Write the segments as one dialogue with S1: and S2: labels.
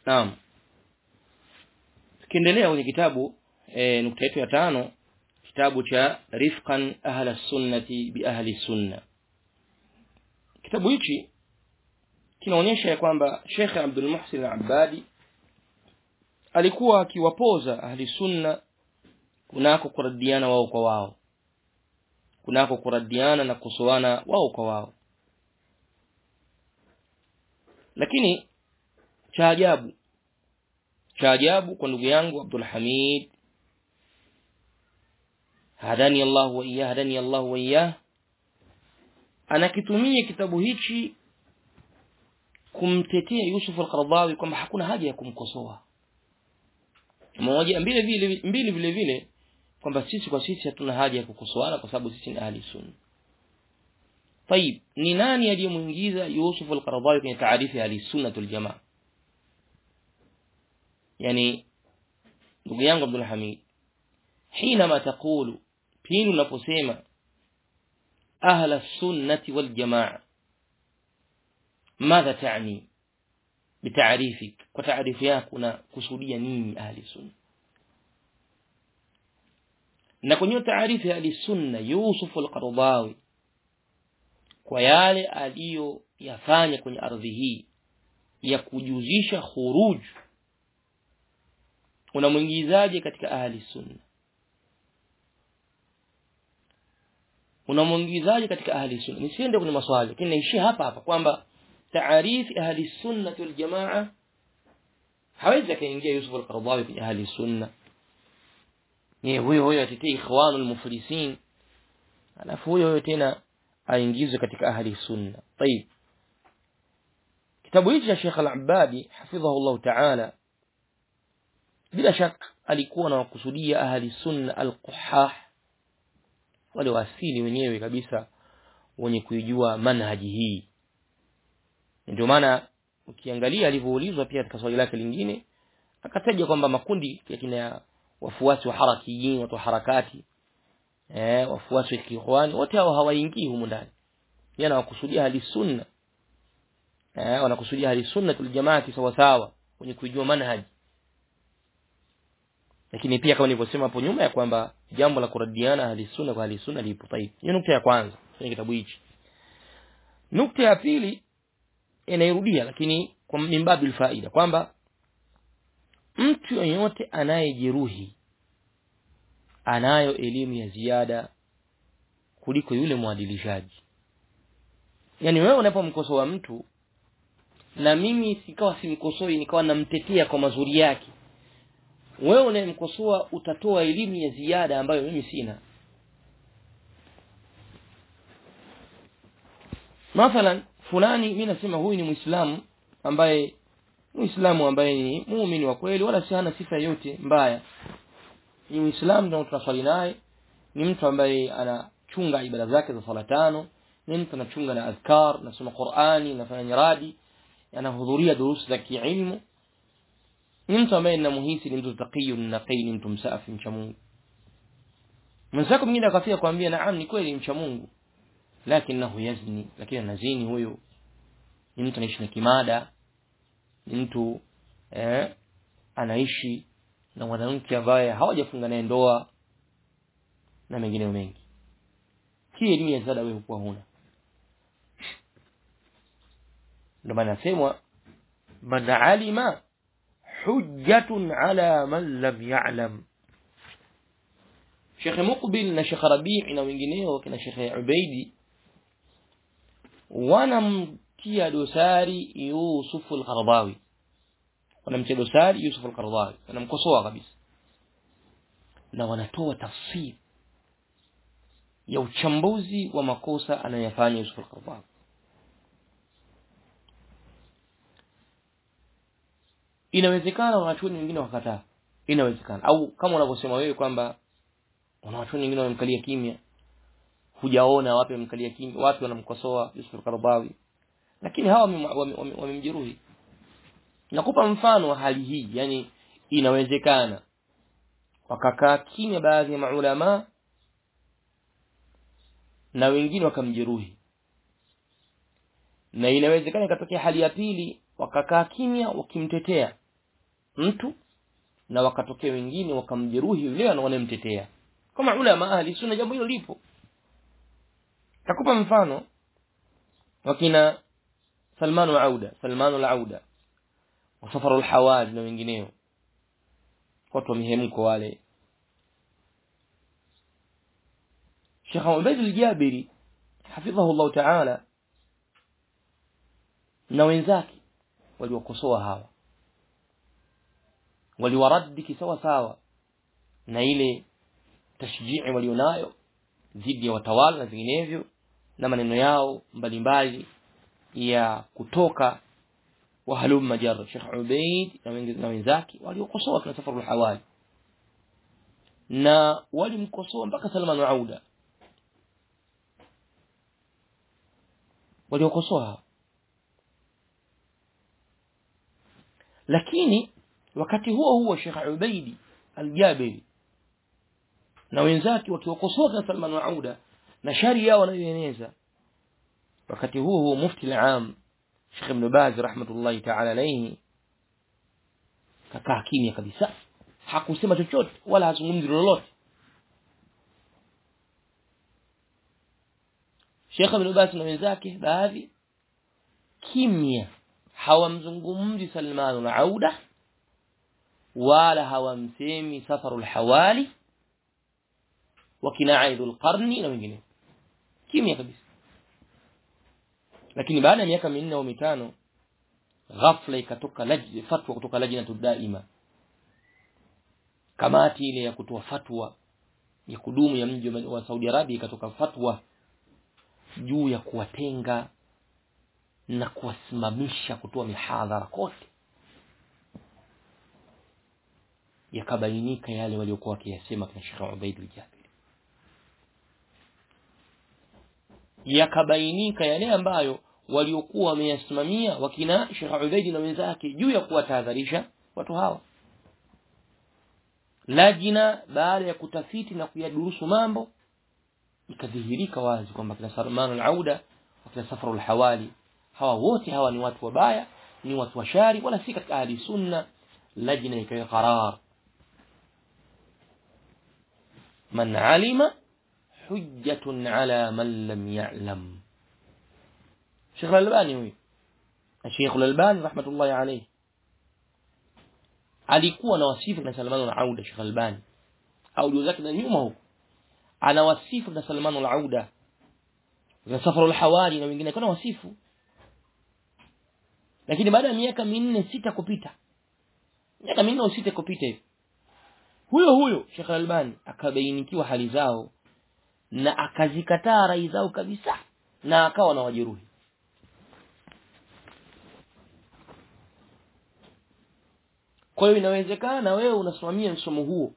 S1: naam tukiendelea kwenye kitabu e, nukta yetu ya tano kitabu cha rifqan ahla sunnati bi ahli sunna kitabu hichi kinaonyesha ya kwamba Sheikh Abdul Muhsin Al-Abbadi alikuwa akiwapoza ahli sunna kunako kuradiana wao kwa wao kunako kuradiana na kusoana wao kwa wao lakini cha ajabu cha ajabu kwa ndugu yangu Abdul Hamid hadani Allah wa iyah hadani Allah wa iyah anakitumia kitabu hichi kumtetea Yusuf al-Qaradawi kwamba hakuna haja ya kumkosoa moja mbili vile mbili vile vile kwamba sisi kwa sisi hatuna haja ya kukosoana kwa sababu sisi ni ahli sunna طيب ni nani aliyemuingiza Yusuf al-Qaradawi kwenye taarifa ya ahli sunna wal jamaa yani ndugu yangu Abdul Hamid حينما تقول pindi unaposema ahla sunnati wal jamaa ماذا تعني بتعريفك وتعريف yako na kusudia nini ahli sunna na kwenye taarifa ya ahli sunna Yusuf al-Qaradawi kwa yale aliyoyafanya kwenye ardhi hii ya kujuzisha khuruj unamwingizaje katika ahli sunna unamwingizaje katika ahli sunna nisiende kwenye maswali lakini naishia hapa hapa kwamba taarifi ahli sunna wal jamaa hawezi akaingia Yusuf al-Qaradawi kwenye ahli sunna yeye huyo huyo atetea ikhwanul muflisin alafu huyo huyo tena aingizwe katika ahli sunna طيب kitabu hichi cha Sheikh Al-Abbadi hafidhahu Allah Ta'ala bila shaka alikuwa na wakusudia ahli sunna al-quhah wale wasili wenyewe kabisa wenye kuijua manhaji hii ndio maana ukiangalia alivyoulizwa pia katika swali lake lingine akataja kwamba makundi ya kina wafuasi wa harakiyin watu wa harakati eh wafuasi wa kiikhwani wote hao hawaingii humu ndani yeye anawakusudia hali sunna eh wanakusudia hali sunna tul jamaati sawa sawa wenye kuijua manhaji lakini pia kama nilivyosema hapo nyuma ya kwamba jambo la kuradiana ahli sunna kwa ahli sunna lipo taib hiyo nukta ya kwanza kwenye kitabu hichi nukta ya pili inairudia lakini kwa mimbabil faida kwamba mtu yeyote anayejeruhi anayo elimu ya ziada kuliko yule mwadilishaji yani wewe unapomkosoa mtu na mimi sikawa simkosoi nikawa namtetea kwa mazuri yake wewe unayemkosoa utatoa elimu ya ziada ambayo mimi sina mathalan fulani mimi nasema huyu ni muislamu ambaye muislamu ambaye ni muumini wa kweli wala si hana sifa yote mbaya ni muislamu ndio tunaswali naye ni mtu ambaye anachunga ibada zake za sala tano ni mtu anachunga na adhkar nasoma Qur'ani nafanya nyaradi anahudhuria durusi za kiilmu ni mtu ambaye ninamuhisi ni mtu taqiyun naqi ni mtu msafi mcha Mungu mwenzako mwingine akafia kwambia naam ni kweli mcha Mungu lakinahu yazni lakini anazini huyo ni mtu anaishi na kimada ni mtu eh, anaishi na mwanamke ambaye hawajafunga naye ndoa na mengineyo mengi hii elimu ya ziada wewe hukuwa huna ndio maana nasemwa man alima hujjatun ala man lam ya'lam Sheikh Muqbil na Sheikh Rabi' na wengineo kina Sheikh Ubaidi wanamtia dosari Yusuf al-Qaradawi wanamtia dosari Yusuf al-Qaradawi wanamkosoa kabisa na wanatoa tafsiri ya uchambuzi wa makosa anayofanya Yusuf al-Qaradawi inawezekana wanachuoni wengine wakataa inawezekana au kama unavyosema wewe kwamba wanachuoni wengine wamemkalia kimya hujaona wapi wamemkalia kimya wapi wanamkosoa Yusuf al-Qaradawi lakini hawa wamemjeruhi nakupa mfano wa hali hii yani inawezekana wakakaa kimya baadhi ya maulama na wengine wakamjeruhi na inawezekana ikatokea hali ya pili wakakaa kimya wakimtetea mtu na wakatokea wengine wakamjeruhi yule wanaomtetea kama ulama ahli sunna jambo hilo lipo takupa mfano wakina Salman al-Auda Salman al-Auda wa Safar al-Hawaj na wengineo watu wa mihemko wale Sheikh Ubayd al-Jabiri hafidhahu Allah Ta'ala na wenzake waliwakosoa hawa waliwaradi kisawa sawa na ile tashjii walionayo dhidi ya watawala na vinginevyo na maneno yao mbalimbali ya kutoka wahalum majar Sheikh Ubaid na wenzake waliokosoa kina Safarul Hawali na walimkosoa mpaka Salman Auda waliokosoa lakini wakati huo huo Sheikh Ubaidi Al-Jabiri na wenzake wakiokosoa kina Salman Auda na shari yao wanayoeneza wakati huo huo mufti al-aam Sheikh Ibn Baz rahmatullahi ta'ala alayhi kakaa kimya kabisa hakusema chochote wala hazungumzi lolote Sheikh Ibn Baz na wenzake baadhi kimya hawamzungumzi Salman al-Auda wala hawamsemi Safarul Hawali wakina Aidul Qarni na wengine kimya kabisa lakini baada ya miaka minne au mitano ghafla ikatoka lajna fatwa kutoka lajna daima kamati ile ya kutoa fatwa ya kudumu ya mji wa Saudi Arabia ikatoka fatwa juu ya kuwatenga na kuwasimamisha kutoa mihadhara kote yakabainika yale waliokuwa wakiyasema kina Sheikh Ubaid al-Jabir yakabainika yale ambayo waliokuwa wameyasimamia wakina Sheikh Ubaid na wenzake juu ya kuwatahadharisha watu hawa lajina baada ya kutafiti na kuyadurusu mambo ikadhihirika wazi kwamba kina Salman al-Auda wakina Safar al-Hawali hawa wote hawa ni watu wabaya ni watu washari wala si katika ahli sunna lajna ikawa qarar man alima hujjatun ala man lam ya'lam Sheikh al-Albani huyu Sheikh al-Albani rahmatullahi alayhi alikuwa na wasifu na Salman al-Auda Sheikh al-Albani audio zake na nyuma huko ana wasifu na Salman al-Auda na Safar al-Hawali na wengine kuna wasifu lakini baada ya miaka minne sita kupita miaka minne au sita kupita hivi huyo huyo Sheikh Albani akabainikiwa hali zao na akazikataa rai zao kabisa na akawa na wajeruhi kwa hiyo inawezekana wewe unasimamia msomo huo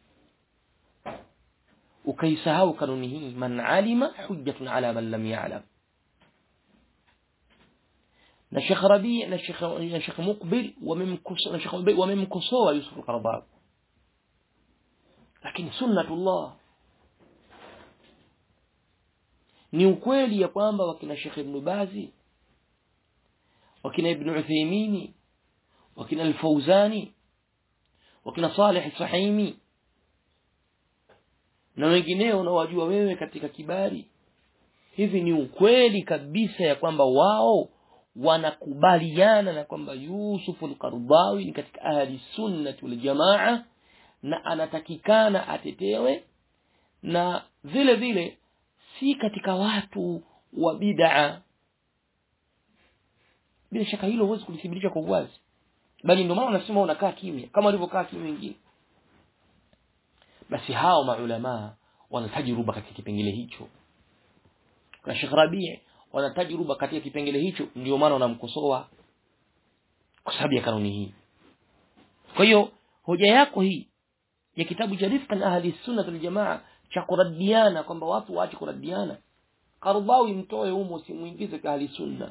S1: ukaisahau kanuni hii man alima hujjatun ala man lam ya'lam na Sheikh Rabi na Sheikh na Sheikh Muqbil wamemkosoa na Sheikh Muqbil wamemkosoa Yusuf al-Qaradawi lakini sunnatullah ni ukweli ya kwamba wakina Sheikh Ibn Bazi wakina Ibn Uthaymeen wakina Al-Fawzani wakina Salih Sahimi na wengineo unawajua wewe katika kibari hivi ni ukweli kabisa ya kwamba wao wanakubaliana na kwamba Yusuf al-Qardawi ni katika ahli sunnati wal jamaa na anatakikana atetewe na vile vile si katika watu wa bid'a bila shaka hilo huwezi kulithibitisha kwa uwazi bali ndio maana unasema unakaa kimya kama walivyokaa kimya wengine basi hao maulama wana tajruba katika kipengele hicho na Sheikh Rabi' wana tajruba katika kipengele hicho ndio maana wanamkosoa kwa sababu ya kanuni hii kwa hiyo hoja yako hii ya kitabu cha Rifqan Ahli Sunna wal Jamaa cha kuradiana kwamba watu waache kuradiana Qardawi mtoe humo usimuingize kwa Ahli Sunna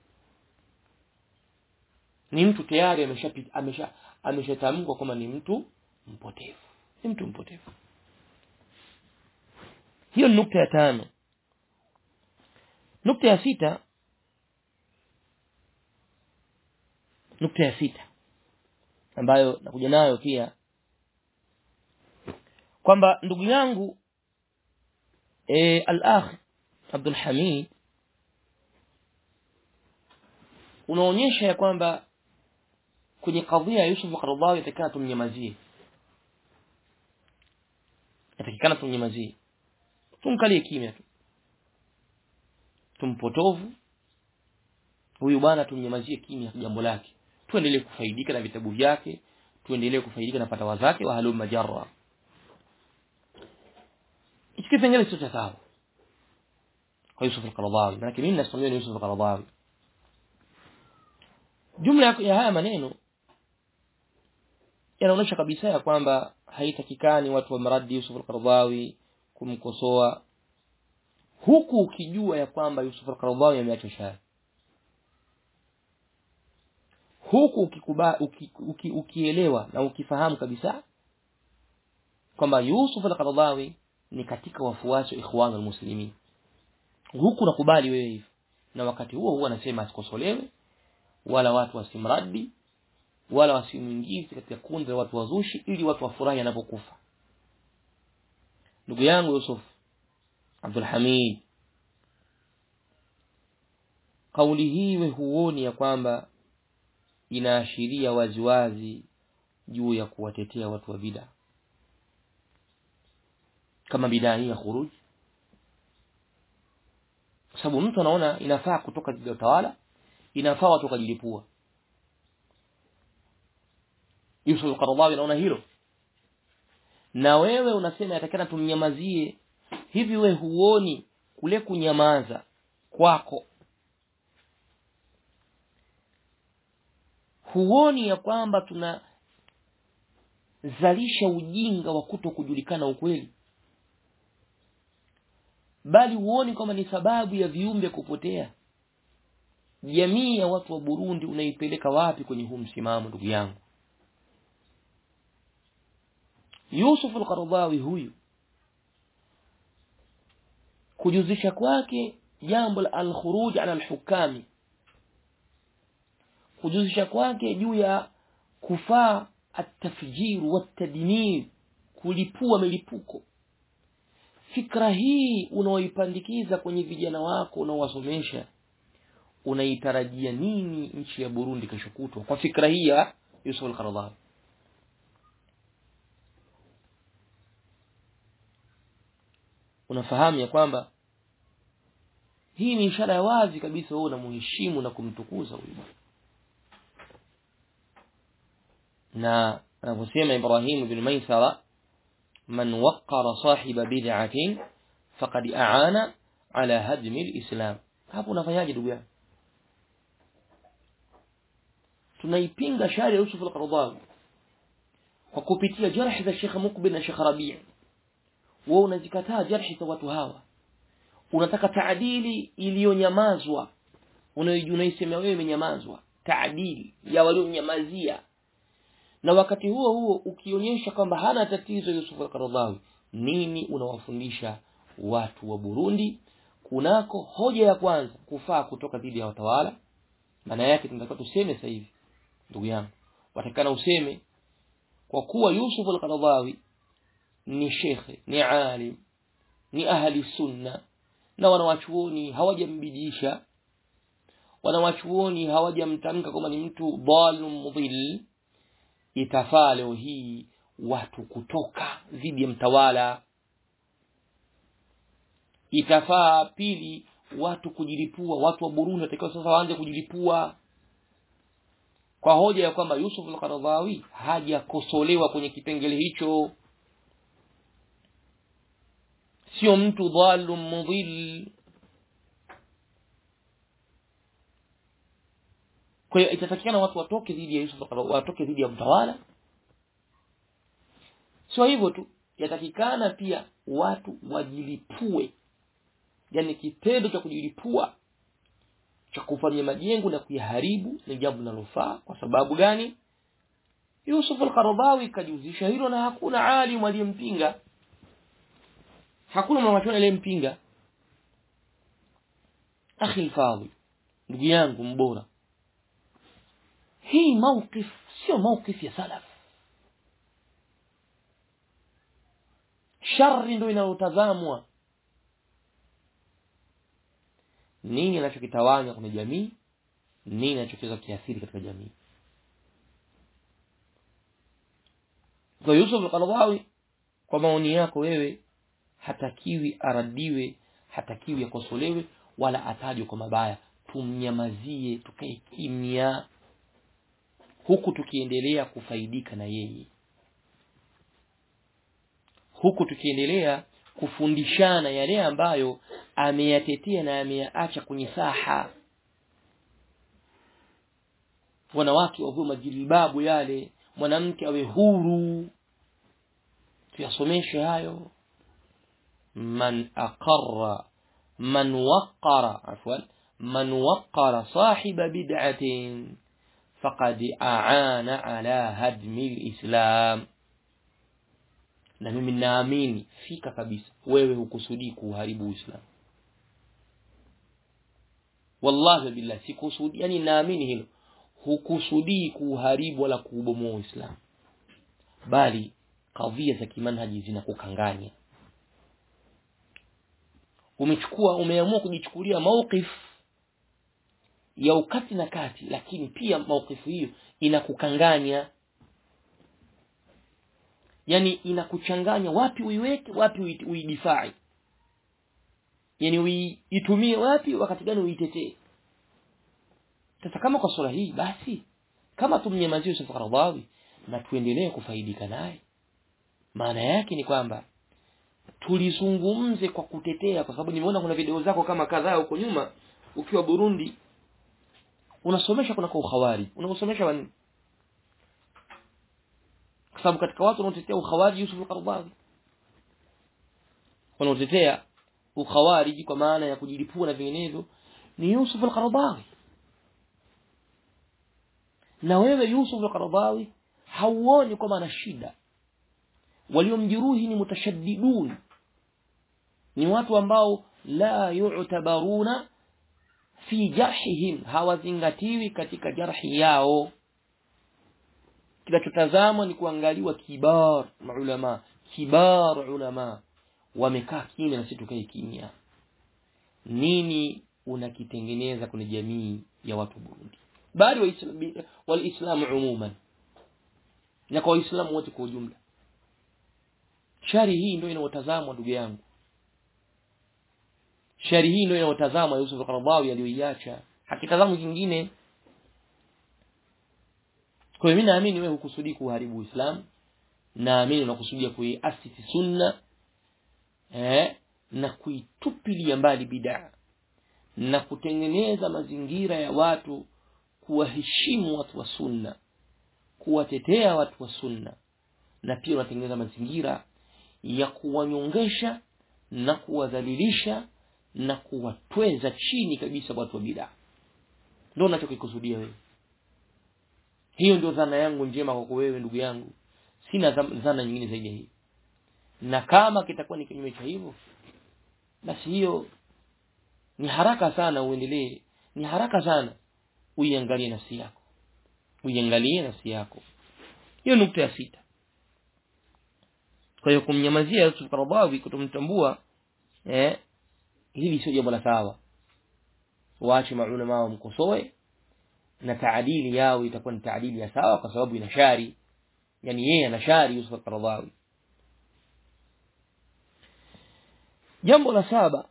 S1: ni mtu tayari ameshapita amesha ameshatamkwa kama ni mtu mpotevu ni mtu mpotevu hiyo ni nukta ya tano nukta ya sita nukta ya sita ambayo nakuja nayo pia kwamba ndugu yangu e, al-akh Abdul Hamid unaonyesha ya kwamba kwenye kadhia ya Yusuf Qaradawi yatakana tumnyamazie yatakikana tumnyamazie tumkalie kimya tu tumpotovu huyu bwana tumnyamazie kimya jambo lake tuendelee kufaidika na vitabu vyake tuendelee kufaidika na fatawa zake wa halum majarra hiki kipengele sio cha sawa kwa Yusuf al-Qaradawi maana mimi nasimamia ni Yusuf al-Qaradawi jumla ya haya maneno yanaonyesha kabisa ya kwamba haitakikani watu wa mradi Yusuf al-Qaradawi kumkosoa huku ukijua ya kwamba Yusuf al-Qaradawi ameacha shari huku ukikuba, uki, uki, ukielewa na ukifahamu kabisa kwamba Yusuf al-Qaradawi ni katika wafuasi wa ikhwan al-muslimin huku nakubali wewe hivyo na wakati huo huo anasema asikosolewe wala watu wasimradi wala wasimuingize katika kundi la watu wazushi ili watu wafurahi anapokufa ndugu yangu Yusuf Abdul Hamid kauli hii we huoni ya kwamba inaashiria waziwazi juu ya kuwatetea watu wa bid'a kama bid'a hii ya khuruj kwa sababu mtu anaona inafaa kutoka dhidi ya utawala inafaa watu wakajilipua Yusuf al-Qaradawi anaona hilo na wewe unasema yatakana tumnyamazie hivi we huoni kule kunyamaza kwako huoni ya kwamba tunazalisha ujinga wa kuto kujulikana ukweli bali huoni kwamba ni sababu ya viumbe kupotea jamii ya watu wa Burundi unaipeleka wapi kwenye huu msimamo ndugu yangu Yusuf al-Qaradawi huyu kujuzisha kwake jambo la al-khuruj ala al-hukami kujuzisha kwake juu ya kufaa at-tafjir wat-tadmir kulipua milipuko fikra hii unaoipandikiza kwenye vijana wako unaowasomesha unaitarajia nini nchi ya Burundi kesho kutwa kwa fikra hii ya Yusuf al-Qaradawi unafahamu ya kwamba hii ni ishara ya wazi kabisa wewe unamheshimu na kumtukuza huyu na anavyosema Ibrahim bin Maisara man waqqara sahiba bid'atin faqad a'ana ala hadmi al-islam hapo unafanyaje ndugu yangu tunaipinga shari ya Yusuf al-Qaradawi kwa kupitia jarh za Sheikh Mukbil na Sheikh Rabi' wewe unazikataa jarhi za watu hawa unataka taadili iliyonyamazwa unaisema wewe imenyamazwa taadili ya walionyamazia na wakati huo huo ukionyesha kwamba hana tatizo Yusuf al-Qaradawi nini unawafundisha watu wa Burundi kunako hoja ya kwanza kufaa kutoka dhidi ya watawala maana yake tunataka tuseme sasa hivi ndugu yangu watakana useme kwa kuwa Yusuf al-Qaradawi ni shekhe ni alim ni ahli sunna na wanawachuoni hawajambidisha wanawachuoni hawajamtamka kama ni mtu dhalum mudhil itafaa leo hii watu kutoka dhidi ya mtawala itafaa pili watu kujilipua watu wa Burundi watakiwa sasa waanze kujilipua kwa hoja ya kwamba Yusuf al-Qaradawi hajakosolewa kwenye kipengele hicho sio mtu dhalum mudhil kwa hiyo itatakikana watu watoke dhidi ya Yusuf watoke dhidi ya mtawala sio hivyo tu yatakikana pia watu wajilipue yani kitendo cha kujilipua cha kufanya majengo na kuyaharibu ni jambo linalofaa kwa sababu gani Yusuf al-Qaradawi kajihusisha hilo na hakuna alimu aliyempinga hakuna mwanachuoni aliyempinga akhi al-fadhil ndugu yangu mbora hii mawqif sio mawqif ya salaf shari ndio inayotazamwa nini anachokitawanya kwenye jamii nini anachoweza kiathiri katika jamii kwa Yusuf al-Qaradawi kwa maoni yako wewe hatakiwi aradiwe hatakiwi akosolewe wala atajwe kwa mabaya tumnyamazie tukae kimya huku tukiendelea kufaidika na yeye huku tukiendelea kufundishana yale ambayo ameyatetea na ameyaacha kwenye saha wanawake wavue majilbabu yale mwanamke awe huru tuyasomeshe hayo man aqarra man waqqara afwan man waqqara sahiba bid'atin faqad aana ala hadmi alislam na mimi naamini fika kabisa wewe hukusudii kuharibu uislamu wallahi billah sikusudi yani naamini hilo hukusudii kuharibu wala kuubomoa uislamu bali kadhia za kimanhaji zinakukanganya umechukua umeamua kujichukulia mawqif ya ukati na kati lakini pia mawqifu hiyo inakukanganya yani inakuchanganya wapi uiweke wapi uidifai yani uitumie wapi wakati gani uitetee sasa kama kwa sura hii basi kama tumnyamazie Yusuf Qaradawi na tuendelee kufaidika naye maana yake ni kwamba tulizungumze kwa kutetea kwa sababu nimeona kuna video zako kama kadhaa huko nyuma ukiwa Burundi unasomesha kuna kwa ukhawari unasomesha wani kwa sababu katika watu wanaotetea ukhawari Yusuf al-Qaradawi wanaotetea ukhawariji kwa maana ya kujilipua na vinginevyo ni Yusuf al-Qaradawi na wewe Yusuf al-Qaradawi hauoni kwamba ana shida waliomjeruhi ni mutashaddidun ni watu ambao la yu'tabaruna fi jarhihim hawazingatiwi katika jarhi yao kinachotazamwa ni kuangaliwa kibar maulama kibar ulama wamekaa kimya na sisi tukae kimya nini unakitengeneza kwenye jamii ya watu Burundi bali waislamu umuman na kwa waislamu wote kwa ujumla shari hii ndio inayotazamwa ndugu yangu shari hii ndio inayotazamwa Yusuf al-Qaradawi aliyoiacha hakitazamwi kingine kwa hiyo mimi naamini wewe hukusudii kuharibu Uislamu naamini unakusudia kuiasisi sunna eh na kuitupilia mbali bid'a na kutengeneza mazingira ya watu kuwaheshimu watu wa sunna kuwatetea watu wa sunna na pia unatengeneza mazingira ya kuwanyongesha na kuwadhalilisha na kuwatweza chini kabisa watu wa bid'a ndio unachokikusudia wewe hiyo ndio dhana yangu njema kwako wewe ndugu yangu sina dhana nyingine zaidi ya hii na kama kitakuwa ni kinyume cha hivyo basi hiyo ni haraka sana uendelee ni haraka sana uiangalie nafsi yako uiangalie nafsi yako hiyo nukta ya sita kwa hiyo kumnyamazia Yusuf Qaradawi kutomtambua eh hili sio jambo la sawa waache maulama wamkosoe na taadili yao itakuwa ni taadili ya sawa kwa sababu ina shari yani yeye ana shari Yusuf Qaradawi jambo la saba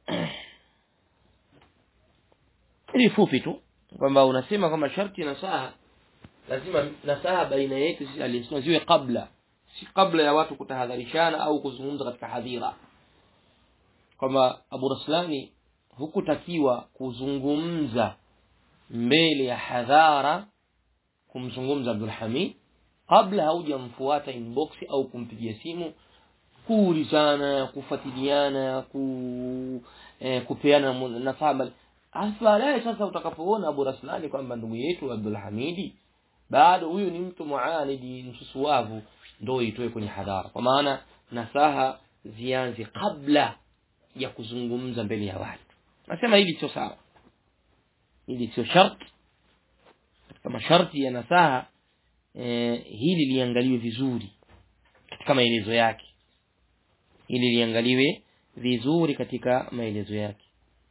S1: ili fupi tu kwamba unasema kwamba sharti nasaha lazima nasaha baina yetu sisi alisema ziwe kabla si kabla ya watu kutahadharishana au kuzungumza katika hadhira kwamba Abu Raslani hukutakiwa kuzungumza mbele ya hadhara kumzungumza Abdul Hamid kabla haujamfuata inbox au kumpigia simu kuulizana kufuatiliana ku eh, kupeana nasaha baadaye sasa utakapoona Abu Raslani kwamba ndugu yetu Abdul Hamidi bado huyu ni mtu muanidi msusuwavu ndio itoe kwenye hadhara kwa maana nasaha zianze kabla ya kuzungumza mbele ya watu nasema hili sio sawa hili sio sharti katika masharti ya nasaha e, hili liangaliwe vizuri katika maelezo yake hili liangaliwe vizuri katika maelezo yake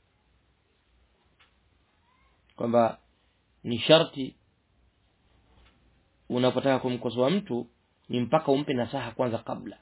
S1: kwamba ni sharti unapotaka kumkosoa mtu ni mpaka umpe nasaha kwanza kabla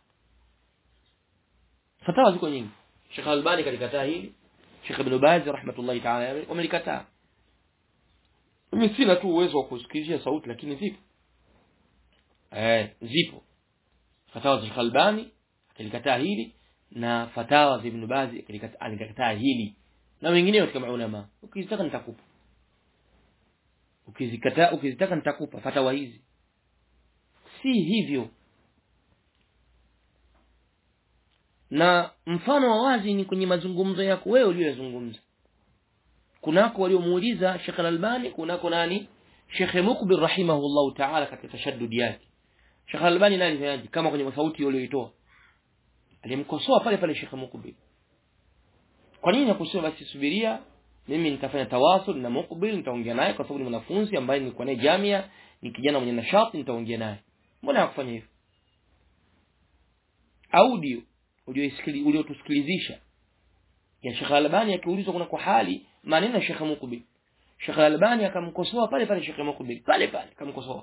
S1: fatawa ziko nyingi Sheikh Albani kalikataa hili Sheikh Ibn Baz rahmatullahi ta'ala wamelikataa mimi sina tu uwezo wa kusikilizia sauti lakini zipo eh zipo fatawa za Sheikh Albani akalikataa hili na fatawa za Ibn Baz alikataa hili na wengineo katika maulama ukizitaka nitakupa ukizikataa ukizitaka nitakupa fatawa hizi si hivyo na mfano wa wazi ni kwenye mazungumzo yako wewe uliyozungumza kunako waliomuuliza Sheikh Al-Albani kunako nani Sheikh Mukbil rahimahullah ta'ala katika tashaddud yake Sheikh Al-Albani nani fanyaje kama kwenye sauti aliyoitoa alimkosoa pale pale Sheikh Mukbil kwa nini hakusema basi subiria mimi nitafanya tawasul na Mukbil nitaongea naye kwa sababu ni mwanafunzi ambaye nilikuwa naye jamia ni kijana mwenye nashati nitaongea naye mbona hakufanya hivyo audio uliotusikilizisha ya Sheikh Albani akiulizwa kuna kwa hali maneno ya Sheikh Mukbil Sheikh Albani akamkosoa pale pale Sheikh Mukbil pale pale akamkosoa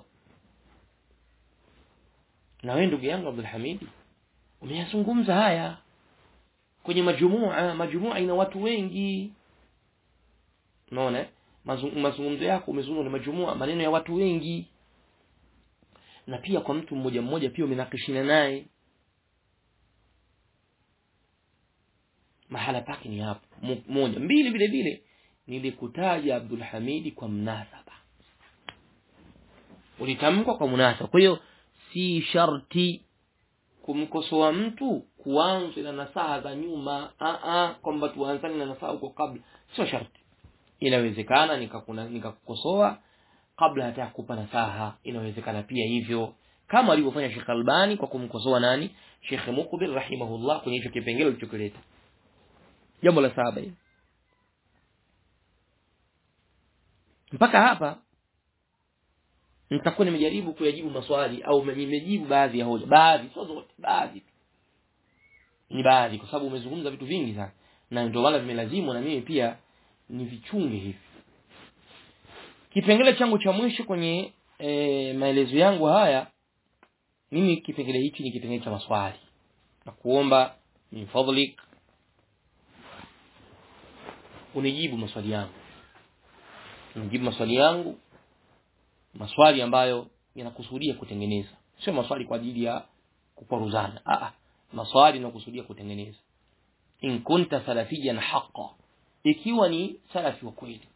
S1: na wewe ndugu yangu Abdul Hamidi umeyazungumza haya kwenye majumua majumua ina watu wengi unaona mazungumzo yako umezungumza na majumua maneno ya watu wengi na pia kwa mtu mmoja mmoja pia umenakishina naye mahala pake ni hapo moja mbili vile vile nilikutaja Abdul Hamidi kwa mnasaba ulitamkwa kwa munasaba kwa hiyo si sharti kumkosoa mtu kuanza na nasaha za nyuma a a kwamba tuanzane na nasaha huko kabla sio sharti inawezekana nikakuna nikakukosoa kabla hata kukupa nasaha inawezekana pia hivyo kama alivyofanya Sheikh Albani kwa kumkosoa nani Sheikh Mukbil rahimahullah kwenye hicho kipengele ulichokileta jambo la saba hili mpaka hapa nitakuwa nimejaribu kuyajibu maswali au nimejibu baadhi ya hoja baadhi sio zote baadhi tu ni baadhi kwa sababu umezungumza vitu vingi sana na ndio wala vimelazimu na mimi pia ni vichunge hivi kipengele changu cha mwisho kwenye e, maelezo yangu haya mimi kipengele hichi ni kipengele cha maswali na kuomba min fadlik unijibu maswali yangu unijibu maswali yangu maswali ambayo yanakusudia kutengeneza sio maswali kwa ajili ya kuparuzana ah maswali yanakusudia kutengeneza in kunta salafiyan haqqan ikiwa ni salafi wa kweli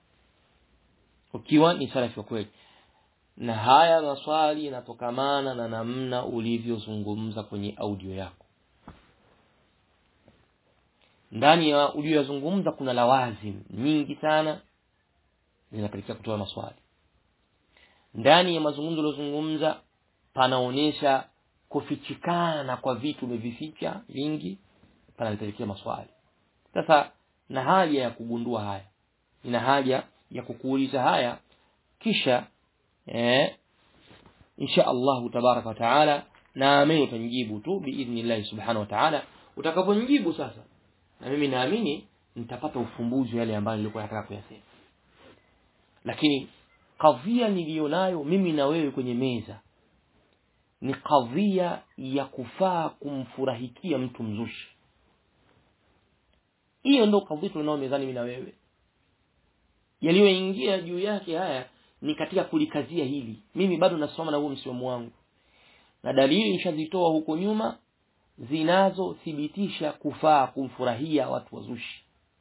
S1: ukiwa ni salafi wa kweli na haya maswali yanatokamana na namna ulivyozungumza kwenye audio yako ndani ya uliyozungumza kuna lawazim nyingi sana zinapelekea kutoa maswali ndani ya mazungumzo uliyozungumza panaonyesha kufichikana kwa vitu umevificha vingi panalipelekea maswali sasa na haja ya kugundua haya ina haja ya kukuuliza haya kisha eh, insha Allah tabaraka wa taala naamini utanijibu tu biidhnillah subhanahu wa taala utakaponijibu sasa na mimi naamini nitapata ufumbuzi yale ambayo nilikuwa nataka kuyasema lakini kadhia niliyonayo mimi na wewe kwenye meza ni kadhia ya kufaa kumfurahikia mtu mzushi hiyo ndo kadhia tunao mezani mimi na wewe yaliyoingia juu yake haya ni katika kulikazia hili mimi bado nasoma na huo msimamo wangu na dalili nishazitoa huko nyuma zinazothibitisha kufaa kumfurahia watu wazushi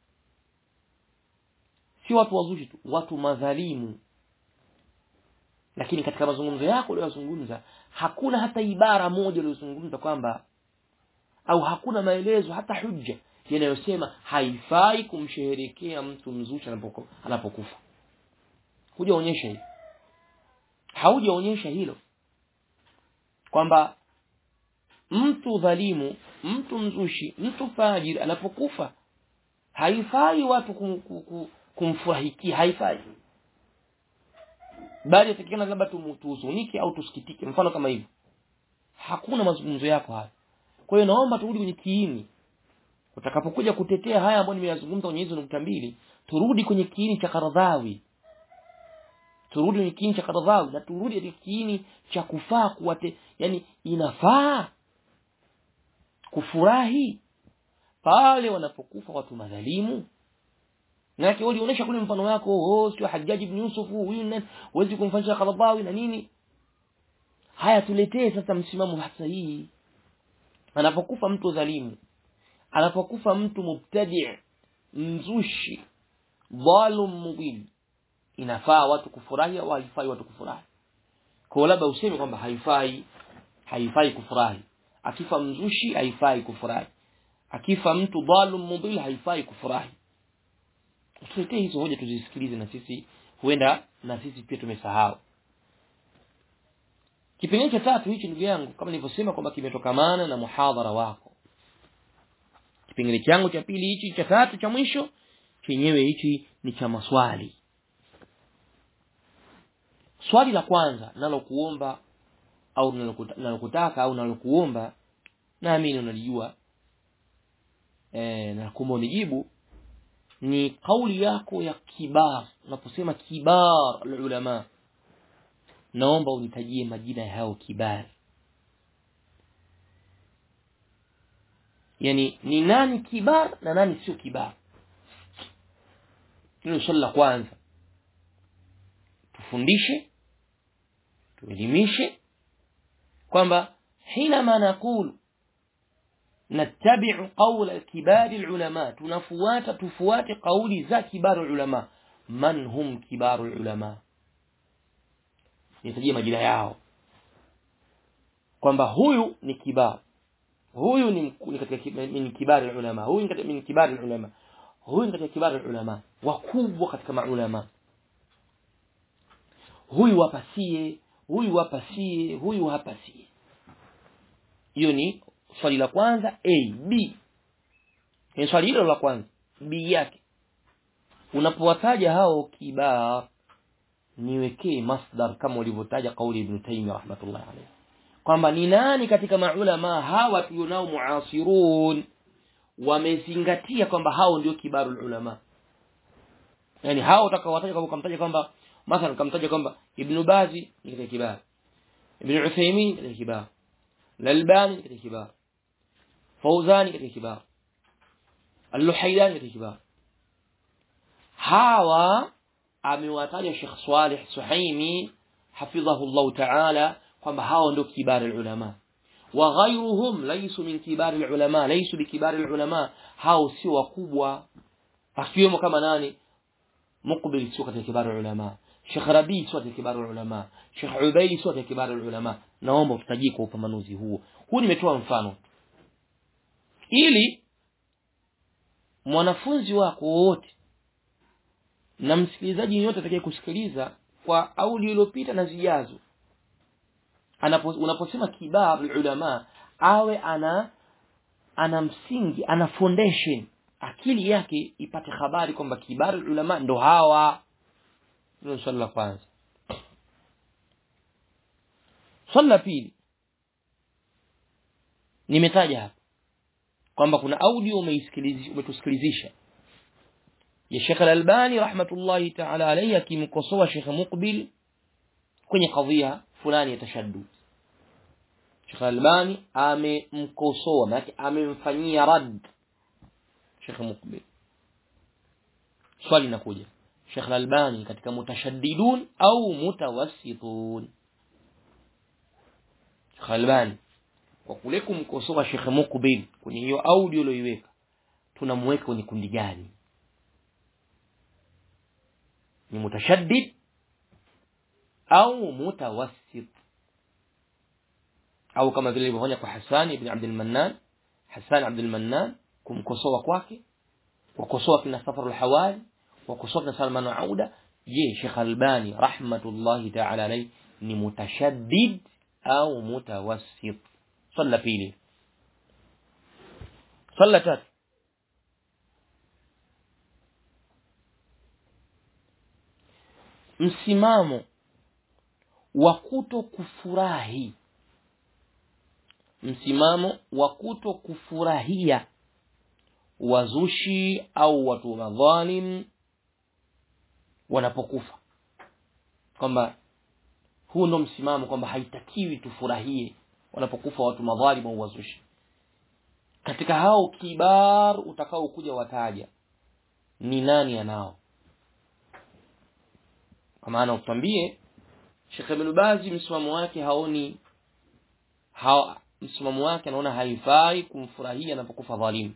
S1: si watu wazushi tu watu madhalimu lakini katika mazungumzo yako uliyozungumza hakuna hata ibara moja uliyozungumza kwamba au hakuna maelezo hata hujja yanayosema haifai kumsherehekea mtu mzushi anapokufa hujaonyesha hilo haujaonyesha hilo kwamba mtu dhalimu mtu mzushi mtu fajiri anapokufa haifai watu kum, kum, kumfurahikia haifai bali yatakikana labda tuhuzunike au tusikitike mfano kama hivyo hakuna mazungumzo yako haya kwa hiyo naomba turudi kwenye kiini utakapokuja kutetea haya ambayo nimeyazungumza kwenye hizo nukta mbili turudi kwenye kiini cha Karadhawi turudi kwenye kiini cha Karadhawi na turudi katika kiini cha kufaa kuwate yani inafaa kufurahi pale wanapokufa watu madhalimu na yake ulionyesha kule mfano wako oh sio Hajjaj ibn Yusuf huyu nani huwezi kumfanyia Karadhawi na nini haya tuletee sasa msimamo sahihi anapokufa mtu dhalimu anapokufa mtu mubtadi mzushi dhalum mubin inafaa watu kufurahi au haifai watu kufurahi kwa labda useme kwamba haifai haifai kufurahi akifa mzushi haifai kufurahi akifa mtu dhalum mubin haifai kufurahi tuletee hizo hoja tuzisikilize na sisi huenda na sisi pia tumesahau kipengele cha tatu hichi ndugu yangu kama nilivyosema kwamba kimetokamana na muhadhara wako kipengele changu cha pili hichi cha tatu cha mwisho chenyewe hichi ni cha maswali swali la kwanza nalokuomba au nalokutaka au nalokuomba naamini unalijua e, na kuomba unijibu ni kauli yako ya kibar unaposema kibar ulama naomba unitajie majina ya hao kibar yani ni nani kibar na nani sio kibar hilo swali la kwanza tufundishe tuelimishe kwamba حينما نقول نتبع قول كبار العلماء تنفوات تفوات قول ذا كبار العلماء من هم كبار العلماء nitajie majina yao kwamba huyu ni kibar huyu ni, ni katika ni kibari ulama huyu ni katika ni kibari ulama huyu ni katika kibari ulama wakubwa katika maulama huyu wapasie huyu wapasie huyu hapasie hiyo ni swali la kwanza a b ni swali hilo la kwanza b yake unapowataja hao kibar niwekee masdar kama ulivyotaja kauli ibn Taymiyyah rahmatullah alayhi kwamba ni nani katika maulama hawa tulionao muasirun wamezingatia kwamba hao ndio kibarul ulama yani hao utakawataja kama kumtaja kwamba mathalan kamtaja kwamba ibn Bazi ni katika kibar ibn Uthaymeen katika kibar Lalbani katika kibar Fawzani katika kibar Al-Luhaydani katika kibar hawa amewataja Sheikh Saleh Suhaimi hafidhahu Allah Ta'ala kwamba hao ndio kibari ulama wa ghayruhum laysu min kibari ulama laysu bikibari ulama hao sio wakubwa akiwemo kama nani Muqbil sio katika kibari ulama Sheikh Rabi sio katika kibari ulama Sheikh Ubaidi sio katika kibari ulama naomba utajie kwa upambanuzi huo huu nimetoa mfano ili mwanafunzi wako wote na msikilizaji yote atakaye kusikiliza kwa audio iliyopita na zijazo anapo unaposema kibar ulama awe ana ana msingi ana foundation akili yake ipate habari kwamba kibar ulama ndo hawa hilo swali la kwanza swali la pili nimetaja hapa kwamba kuna audio umeisikilizisha umetusikilizisha ya Sheikh Al-Albani rahmatullahi ta'ala alayhi akimkosoa Sheikh Muqbil kwenye kadhia fulani ya tashaddud Sheikh Al-Albani amemkosoa maana amemfanyia rad Sheikh Muqbil swali linakuja Sheikh Al-Albani katika mutashaddidun au mutawassitun Sheikh Al-Albani kwa kule kumkosoa Sheikh Muqbil kwenye hiyo audio uliyoiweka tunamweka kwenye kundi gani ni mutashaddid au mutawassit au kama vile ilivyofanya kwa Hassan ibn Abdul Mannan Hassan Abdul Mannan kumkosoa kwake wakosoa kina Safar al-Hawali wakosoa kina Salman Auda je Sheikh Albani rahmatullahi ta'ala alayhi ni mutashaddid au mutawassit swala pili swala tatu msimamo wa kuto kufurahi msimamo wa kuto kufurahia wazushi au watu madhalim wanapokufa kwamba huu ndo msimamo kwamba haitakiwi tufurahie wanapokufa watu madhalim au wazushi katika hao kibar utakao kuja wataja ni nani anao kwa maana utambie Sheikh Ibn Bazi msimamo wake haoni ha, msimamo wake anaona haifai kumfurahia anapokufa dhalimu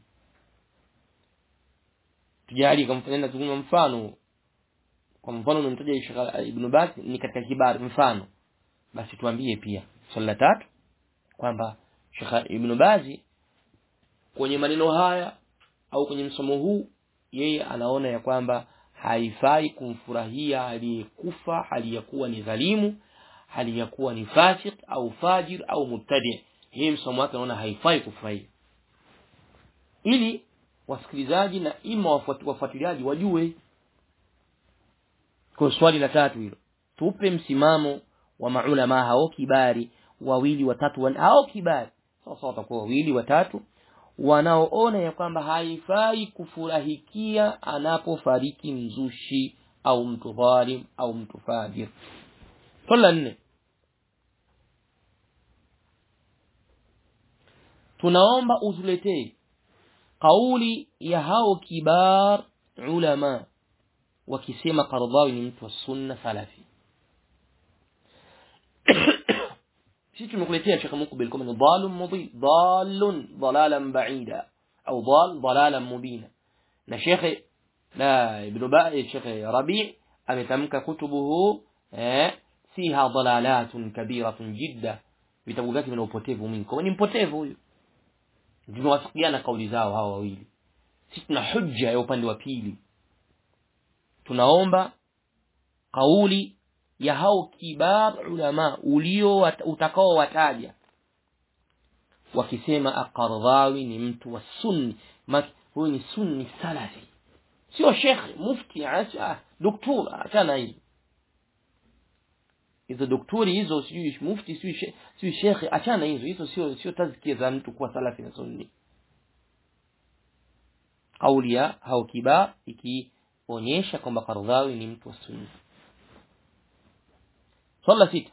S1: tujali kamfanyia nazungumza mfano kwa mfano nimtaja Sheikh Ibn Baz ni katika kibari mfano basi tuambie pia swali la tatu kwamba Sheikh Ibn Baz kwenye maneno haya au kwenye msomo huu yeye anaona ya kwamba haifai kumfurahia aliyekufa hali ya kuwa ni dhalimu hali ya kuwa ni fasik au fajir au mubtadi yeye msomo wake anaona haifai kufurahia ili wasikilizaji na ima wafuatiliaji wajue kwa swali la tatu hilo tupe msimamo wa maulama hao kibari wawili watatu wan hao kibari sasa watakuwa wawili watatu wanaoona ya kwamba haifai kufurahikia anapofariki mzushi au mtu dhalim au mtu fajir swali la nne tunaomba utuletee kauli ya hao kibar ulama wakisema Qaradawi ni mtu wa sunna salafi sisi tumekuletea Sheikh Mukbil kama ni dhalun mudhi dhalun dalalan ba'ida au dal dalalan mubina na Sheikh la ibn Ba'i Sheikh Rabi' ametamka kutubuhu eh fiha dalalatun kabiratun jidda vitabu vyake vina upotevu mwingi kwa ni mpotevu huyu tunawafikiana kauli zao hawa wawili sisi tuna hujja ya upande wa pili tunaomba kauli ya hao kibar ulama ulio utakao wataja wakisema aqardhawi ni mtu wa sunni huyu ni sunni salafi sio shekhe mufti acha doktor achana hii hizo doktori hizo sijui mufti sijui sijui shekhe achana hizo hizo sio sio tazkia za mtu kuwa salafi na sunni kauli ya hao kibar ikionyesha kwamba Qardhawi ni mtu wa sunni swala sita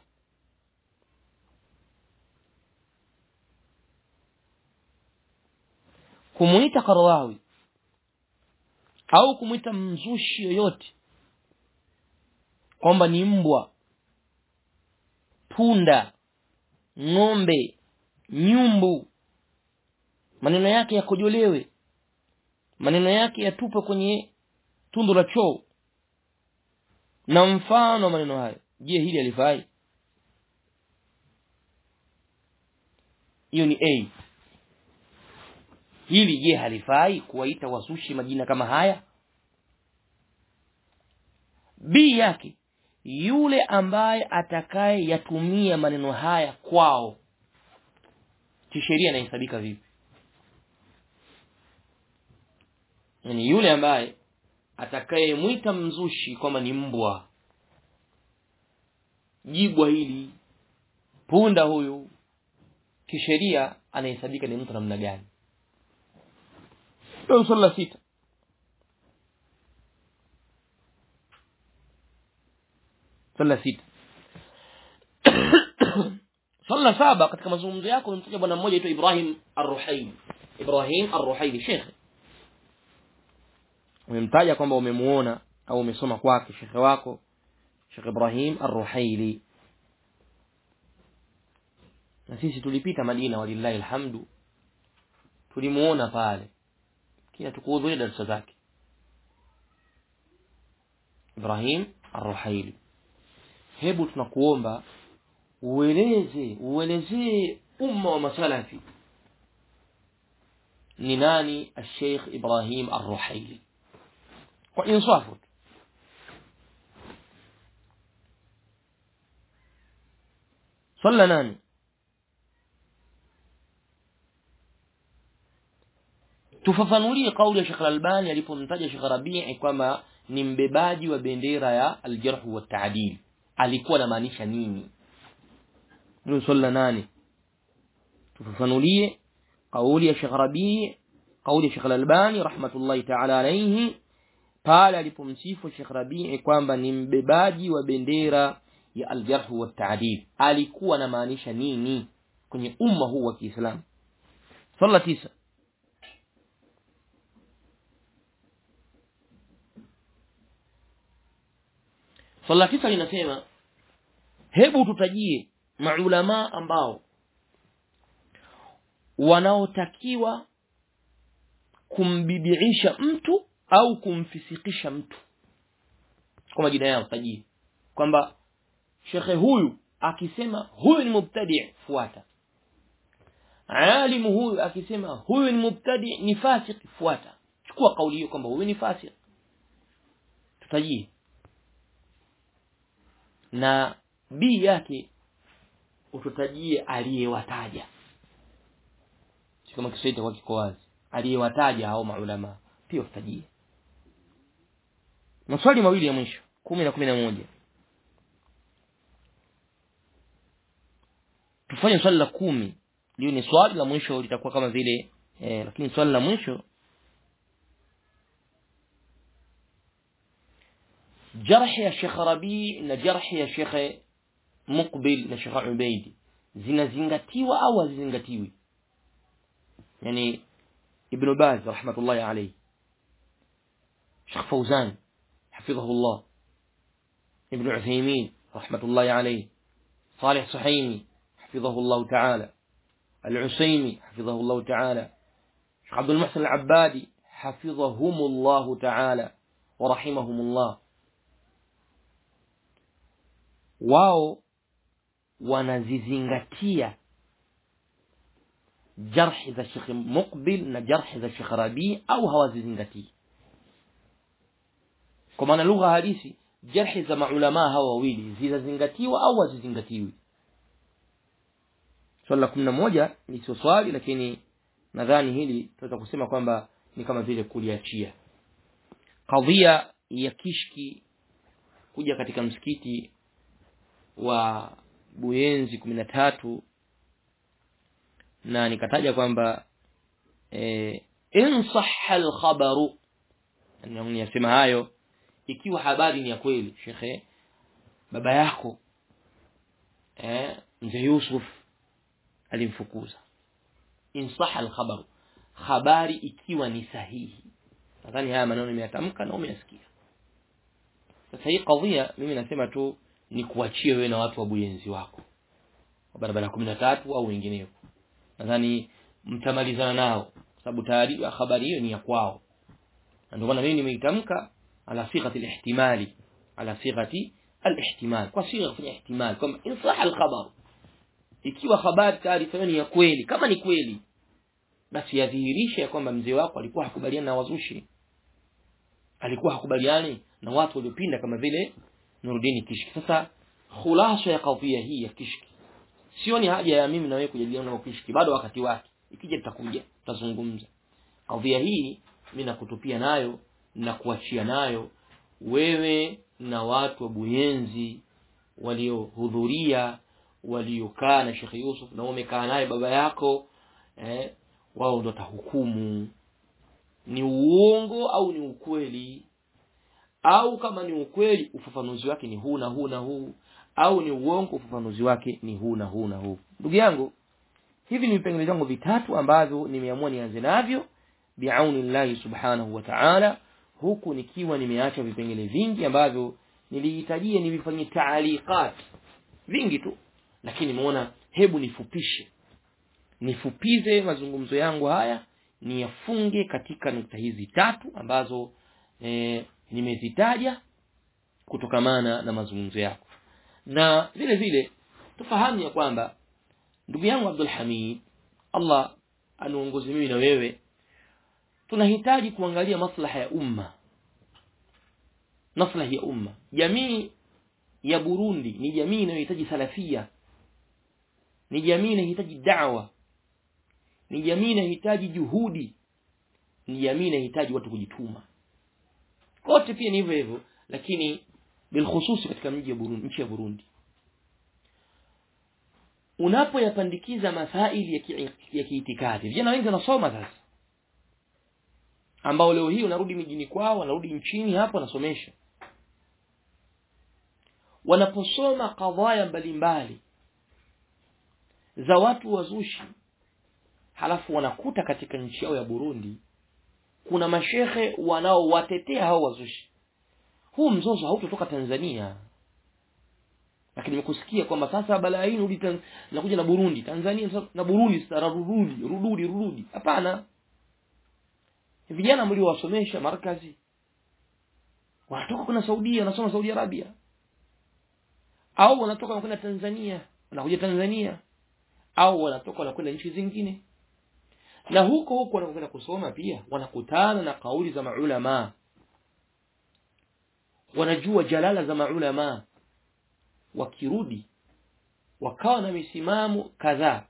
S1: kumuita Qardhawi au kumuita mzushi yoyote kwamba ni mbwa punda ng'ombe nyumbu maneno yake yakojolewe maneno yake yatupe kwenye tundu la choo na mfano wa maneno hayo je hili alifai hiyo ni a hili je halifai kuwaita wasushi majina kama haya b yake yule ambaye atakaye yatumia maneno haya kwao kisheria inahesabika vipi yani yule ambaye atakayemwita mzushi kwamba ni mbwa jibwa hili punda huyu kisheria anahesabika ni mtu namna gani ndio swali la sita swali la sita swali la saba katika mazungumzo yako umemtaja bwana mmoja aitwa Ibrahim Ar-Ruhaili Ibrahim Ar-Ruhaili shekhe umemtaja kwamba umemuona au umesoma kwake shekhe wako Sheikh Ibrahim Ar-Ruhaili na sisi tulipita Madina walillahi alhamdu tulimuona pale kila tukuhudhuria darasa zake Ibrahim Ar-Ruhaili hebu tunakuomba ueleze uelezee umma wa masalafi ni nani Sheikh Ibrahim Ar-Ruhaili kwa insafu صلى nani tufafanulie kauli ya Sheikh Al-Albani alipomtaja Sheikh Rabi'i kwamba ni mbebaji wa bendera ya al-jarh wa ta'dil alikuwa anamaanisha nini ndio swali la nane tufafanulie kauli ya Sheikh Rabi kauli ya Sheikh Al-Albani rahmatullahi ta'ala alayhi pale alipomsifu Sheikh Rabi kwamba ni mbebaji wa bendera ya al-jarh wa ta'dil alikuwa anamaanisha nini kwenye umma huu wa Kiislamu swala tisa swala tisa linasema hebu tutajie maulama ambao wanaotakiwa kumbidiisha mtu au kumfisikisha mtu kwa majina yao tajie kwamba shekhe huyu akisema huyu ni mubtadi fuata alimu huyu akisema huyu ni mubtadi ni fasik fuata chukua kauli hiyo kwamba huyu ni fasik tutajie na b yake ututajie aliyewataja kama Kiswahili kwa kiko wazi aliyewataja hao maulama pia utajie maswali mawili ya mwisho kumi na kumi na moja tufanye swali la kumi liyo ni swali la mwisho litakuwa kama vile eh, lakini swali la mwisho jarhi ya Sheikh Rabi na jarhi ya Sheikh Muqbil na Sheikh Ubaidi zinazingatiwa au hazizingatiwi yani Ibn Baz rahmatullahi alayhi Sheikh Fawzan حفظه الله ابن عثيمين رحمة الله عليه صالح صحيمي حفظه الله تعالى العسيمي حفظه الله تعالى شيخ عبد المحسن العبادي حفظهم الله تعالى ورحمهم الله wao wanazizingatia jarhi za Sheikh Muqbil na jarhi za Sheikh Rabi au hawazizingatii kwa maana lugha halisi jarhi za maulama hawa wawili zinazingatiwa au hazizingatiwi swali la kumi na moja ni sio swali lakini nadhani hili tunaweza kusema kwamba ni kama vile kuliachia kadhia ya kishki kuja katika msikiti wa Buyenzi kumi na tatu na nikataja kwamba eh, in sahha al-khabaru niyasema hayo ikiwa habari ni ya kweli shekhe baba yako eh, mzee Yusuf alimfukuza in sahha al-khabaru habari ikiwa ni sahihi nadhani haya maneno nimeyatamka na umeyasikia sasa hii kadhia mimi nasema tu ni kuachie wewe na watu wa buyenzi wako wa barabara kumi na tatu au wengineo nadhani mtamalizana nao sababu taarifa habari hiyo ni ya kwao na ndio maana mimi nimeitamka ala sighati al-ihtimali ala sighati al-ihtimal kwa sigha kufanya ihtimal kwamba in sahha al-khabar ikiwa habari taarifa hiyo ni ya kweli kama ni kweli basi yadhihirisha ya kwamba mzee wako alikuwa hakubaliana na wazushi alikuwa hakubaliani na watu waliopinda kama vile Nuruddin Kishki sasa khulasa ya kadhia hii ya Kishki sioni haja ya mimi na wewe kujadiliana na Kishki bado wakati wake ikija tutakuja tutazungumza kadhia hii mimi nakutupia nayo na kuachia nayo wewe na watu wa Buyenzi waliohudhuria waliokaa na Sheikh Yusuf na umekaa naye baba yako eh, wao ndo tahukumu ni uongo au ni ukweli au kama ni ukweli ufafanuzi wake ni huu na huu na huu au ni uongo ufafanuzi wake ni huu na huu na huu ndugu yangu hivi ni vipengele vyangu vitatu ambavyo nimeamua nianze navyo biauni llahi subhanahu wa ta'ala huku nikiwa nimeacha vipengele vingi ambavyo nilihitajia nivifanyie taaliqat vingi tu lakini nimeona hebu nifupishe nifupize mazungumzo yangu haya niyafunge katika nukta hizi tatu ambazo e, nimezitaja kutokamana na mazungumzo yako na vile vile tufahamu ya kwamba ndugu yangu Abdul Hamid Allah anuongoze mimi na wewe tunahitaji kuangalia maslaha ya umma maslahi ya umma jamii ya Burundi ni jamii inayohitaji salafia ni jamii inayohitaji da'wa ni jamii inahitaji juhudi ni jamii inahitaji watu kujituma kote pia ni hivyo hivyo lakini bilkhususi katika mji wa Burundi nchi ya Burundi unapoyapandikiza masaili ya ki, ya kiitikadi vijana wengi wanasoma sasa ambao leo hii wanarudi mijini kwao wanarudi nchini hapo wanasomesha wanaposoma kadhaya mbalimbali za watu wazushi halafu wanakuta katika nchi yao ya Burundi kuna mashehe wanaowatetea hao wazushi huu mzozo hautotoka Tanzania lakini nimekusikia kwamba sasa balaa hii rudi nakuja na Burundi Tanzania na Burundi sasa rududi rududi rududi hapana vijana mliowasomesha markazi wanatoka kuna Saudia wanasoma Saudi Arabia au wanatoka wanakwenda Tanzania wanakuja Tanzania au wanatoka wanakwenda nchi zingine na huko huko wanakwenda kusoma pia wanakutana na kauli za maulama wanajua jalala za maulama wakirudi wakawa na misimamo kadhaa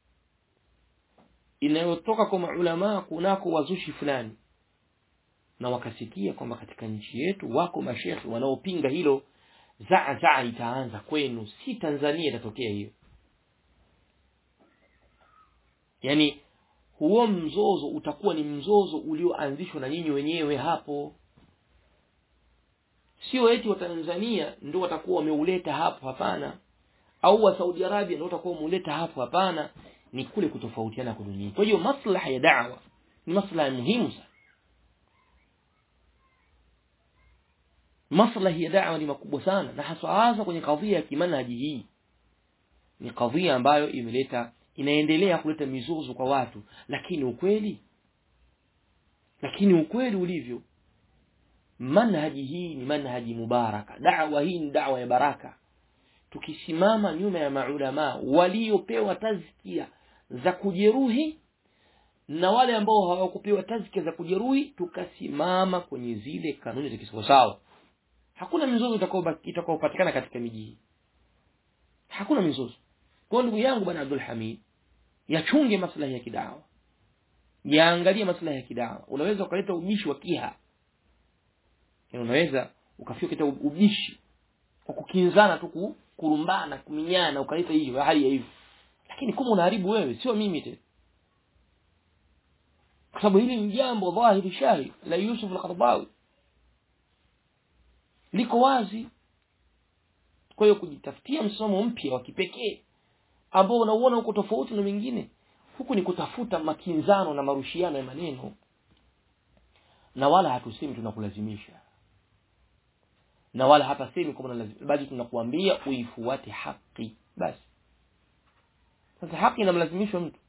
S1: inayotoka kwa maulama kunako wazushi fulani na wakasikia kwamba katika nchi yetu wako mashekhe wanaopinga hilo zaa zaa itaanza kwenu si Tanzania itatokea hiyo yani huo mzozo utakuwa ni mzozo ulioanzishwa na nyinyi wenyewe hapo sio eti wa Tanzania ndio watakuwa wameuleta hapo hapana au wa Saudi Arabia ndio watakuwa wameuleta hapo hapana ni kule kutofautiana kwa dunia kwa hiyo maslaha ya da'wa ni maslaha muhimu sana maslahi ya da'wa ni makubwa sana na hasa hasa kwenye kadhia ya kimanhaji hii ni kadhia ambayo imeleta inaendelea kuleta mizozo kwa watu lakini ukweli lakini ukweli ulivyo manhaji hii ni manhaji mubaraka da'wa hii ni da'wa ya baraka tukisimama nyuma ya maulama waliopewa tazkia za kujeruhi na wale ambao hawakupewa tazkia za kujeruhi tukasimama kwenye zile kanuni za kisawasawa hakuna mizozo itakayopatikana katika miji hii hakuna mizozo kwa ndugu yangu bwana Abdul Hamid yachunge maslahi ya kidawa yaangalie maslahi ya kidawa unaweza ukaleta ubishi wa kiha yani unaweza ukafika kita ubishi kwa kukinzana tu kurumbana kuminyana ukaleta hiyo hali ya hivyo lakini kama unaharibu wewe sio mimi tena kwa sababu hili ni jambo dhahiri shahid la Yusuf al-Qaradawi liko wazi kwa hiyo kujitafutia msomo mpya wa kipekee ambao unauona huko tofauti na wengine huku ni kutafuta makinzano na marushiano ya maneno na wala hatusemi tunakulazimisha na wala hapasemi kwamba lazima bali tunakuambia uifuate haki basi sasa haki inamlazimishwa mtu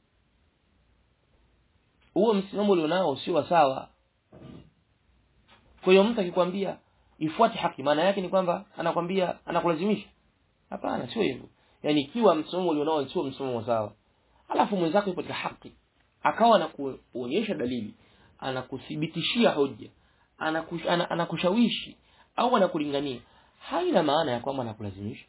S1: huo msimamo ulionao sio sawa kwa hiyo mtu akikwambia ifuate haki maana yake ni kwamba anakwambia anakulazimisha hapana sio hivyo yani ikiwa msimamo ulionao sio msimamo sawa alafu mwenzako yupo katika haki akawa anakuonyesha dalili anakuthibitishia hoja anakush, anakushawishi au anakulingania haina maana ya kwamba anakulazimisha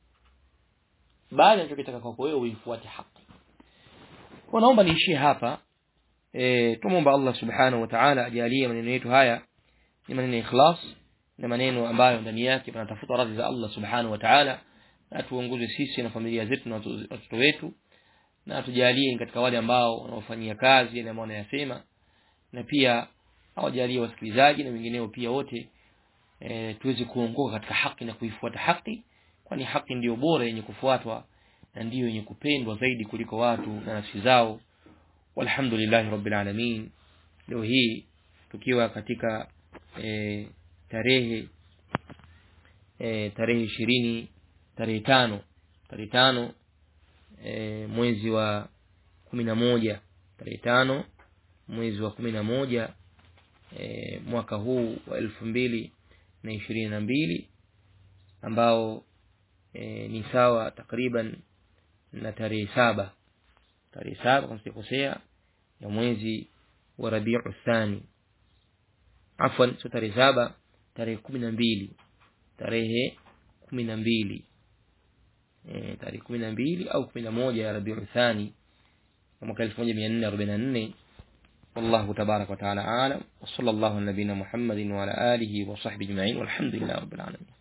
S1: bali anachokitaka kwako wewe uifuate haki kwa naomba niishie hapa e, tumomba Allah subhanahu wa ta'ala ajalie maneno yetu haya ni maneno ya ikhlas na maneno ambayo ndani yake tunatafuta radhi za Allah subhanahu wa ta'ala na tuongoze sisi na familia zetu na watoto wetu na tujalie katika wale ambao wanaofanyia kazi yale ambao wanayasema na pia awajalie wasikilizaji na wengineo pia wote e, tuweze kuongoka katika haki na kuifuata haki kwani haki ndiyo bora yenye kufuatwa na ndiyo yenye kupendwa zaidi kuliko watu na nafsi zao walhamdulillahi rabbil alamin leo hii tukiwa katika e, tarehe e, tarehe ishirini tarehe tano tarehe tano e, mwezi wa kumi na moja tarehe tano mwezi wa kumi na moja e, mwaka huu wa elfu mbili na ishirini na mbili ambao e, ni sawa takriban na tarehe saba tarehe saba kama sijakosea ya mwezi wa rabiu thani afwan sio tarehe saba tarehe kumi na mbili tarehe kumi na mbili e, tarehe kumi na mbili au kumi na moja ya rabiu thani mwaka elfu moja mia nne arobaini na nne والله تبارك وتعالى أعلم وصلى الله على نبينا محمد وعلى آله وصحبه أجمعين والحمد لله رب العالمين